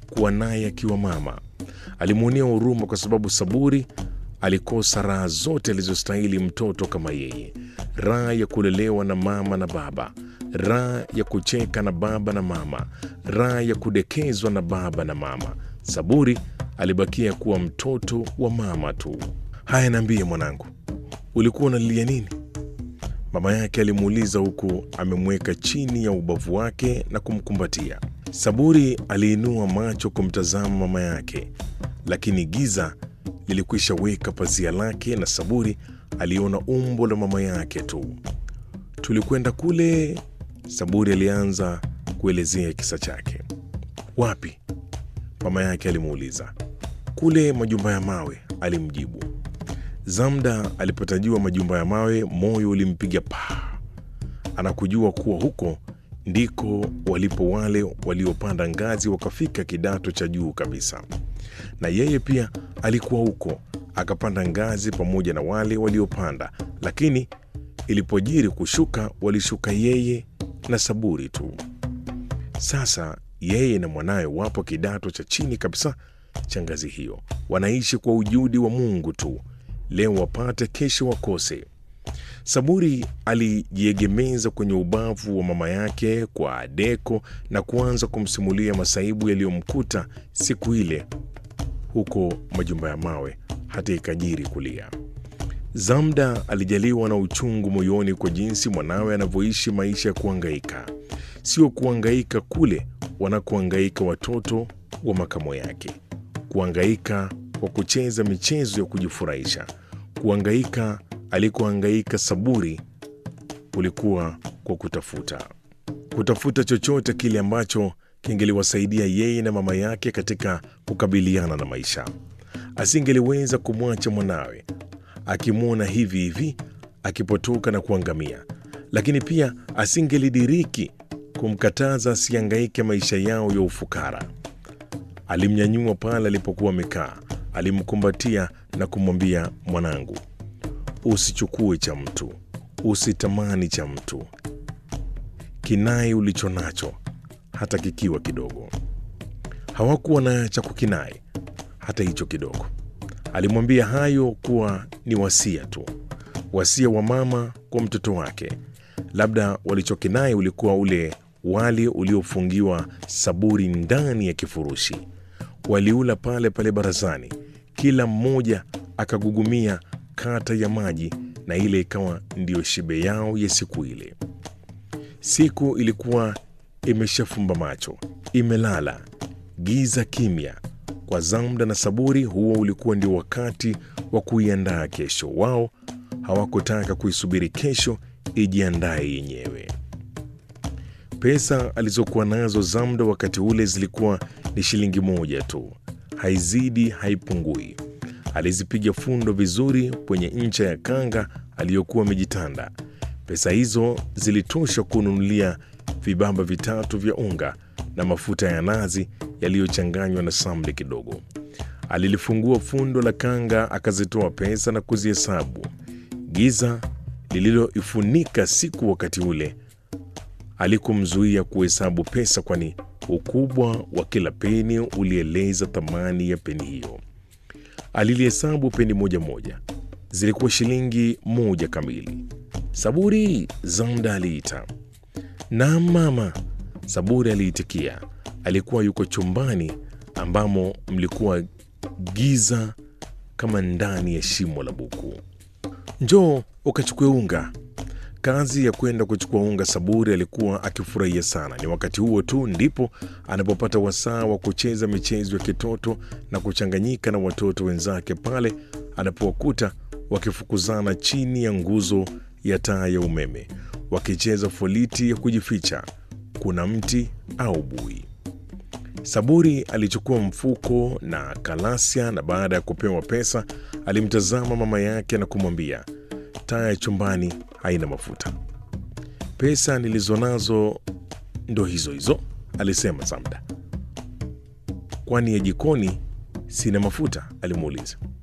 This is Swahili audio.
kuwa naye akiwa mama. Alimwonea huruma kwa sababu Saburi alikosa raha zote alizostahili mtoto kama yeye: raha ya kulelewa na mama na baba, raha ya kucheka na baba na mama, raha ya kudekezwa na baba na mama. Saburi alibakia kuwa mtoto wa mama tu. Haya, niambie mwanangu, ulikuwa unalilia nini? Mama yake alimuuliza huku amemweka chini ya ubavu wake na kumkumbatia. Saburi aliinua macho kumtazama mama yake, lakini giza lilikwisha weka pazia lake na Saburi aliona umbo la mama yake tu. Tulikwenda kule, Saburi alianza kuelezea kisa chake. Wapi? mama yake alimuuliza. Kule majumba ya mawe, alimjibu. Zamda alipotajua majumba ya mawe, moyo ulimpiga paa. Anakujua kuwa huko ndiko walipo wale waliopanda ngazi wakafika kidato cha juu kabisa, na yeye pia alikuwa huko, akapanda ngazi pamoja na wale waliopanda, lakini ilipojiri kushuka, walishuka yeye na Saburi tu. Sasa yeye na mwanawe wapo kidato cha chini kabisa cha ngazi hiyo, wanaishi kwa ujudi wa Mungu tu, leo wapate, kesho wakose. Saburi alijiegemeza kwenye ubavu wa mama yake kwa deko na kuanza kumsimulia masaibu yaliyomkuta siku ile huko majumba ya mawe, hata ikajiri kulia. Zamda alijaliwa na uchungu moyoni kwa jinsi mwanawe anavyoishi maisha ya kuangaika, sio kuangaika kule wanakoangaika watoto wa makamo yake, kuangaika kwa kucheza michezo ya kujifurahisha, kuangaika alikoangaika Saburi kulikuwa kwa kutafuta kutafuta chochote kile ambacho kingeliwasaidia yeye na mama yake katika kukabiliana na maisha. Asingeliweza kumwacha mwanawe akimwona hivi hivi akipotoka na kuangamia, lakini pia asingelidiriki kumkataza asiangaike maisha yao ya ufukara. Alimnyanyua pale alipokuwa amekaa, alimkumbatia na kumwambia, mwanangu, usichukue cha mtu, usitamani cha mtu, kinai ulicho nacho, hata kikiwa kidogo. Hawakuwa na cha kukinai hata hicho kidogo. Alimwambia hayo kuwa ni wasia tu, wasia wa mama kwa mtoto wake. Labda walichokinai ulikuwa ule wali uliofungiwa Saburi ndani ya kifurushi. Waliula pale pale barazani, kila mmoja akagugumia kata ya maji, na ile ikawa ndiyo shibe yao ya siku ile. Siku ilikuwa imeshafumba macho, imelala, giza kimya. Kwa Zamda na Saburi, huo ulikuwa ndio wakati wa kuiandaa kesho. Wao hawakutaka kuisubiri kesho ijiandaye yenyewe. Pesa alizokuwa nazo Zamda wakati ule zilikuwa ni shilingi moja tu, haizidi haipungui. Alizipiga fundo vizuri kwenye ncha ya kanga aliyokuwa amejitanda. Pesa hizo zilitosha kununulia vibamba vitatu vya unga na mafuta ya nazi yaliyochanganywa na samli kidogo. Alilifungua fundo la kanga, akazitoa pesa na kuzihesabu. Giza lililoifunika siku wakati ule alikumzuia kuhesabu pesa, kwani ukubwa wa kila peni ulieleza thamani ya peni hiyo. Alilihesabu peni moja moja, zilikuwa shilingi moja kamili. Saburi, Zamda aliita. Naam mama, Saburi aliitikia. Alikuwa yuko chumbani ambamo mlikuwa giza kama ndani ya shimo la buku. Njoo ukachukue unga. Kazi ya kwenda kuchukua unga Saburi alikuwa akifurahia sana. Ni wakati huo tu ndipo anapopata wasaa wa kucheza michezo ya kitoto na kuchanganyika na watoto wenzake pale anapowakuta wakifukuzana chini ya nguzo ya taa ya umeme, wakicheza foliti ya kujificha, kuna mti au bui. Saburi alichukua mfuko na kalasia, na baada ya kupewa pesa alimtazama mama yake na kumwambia, taa ya chumbani haina mafuta. Pesa nilizonazo ndo hizo hizo, alisema Zamda. Kwani ya jikoni sina mafuta? alimuuliza.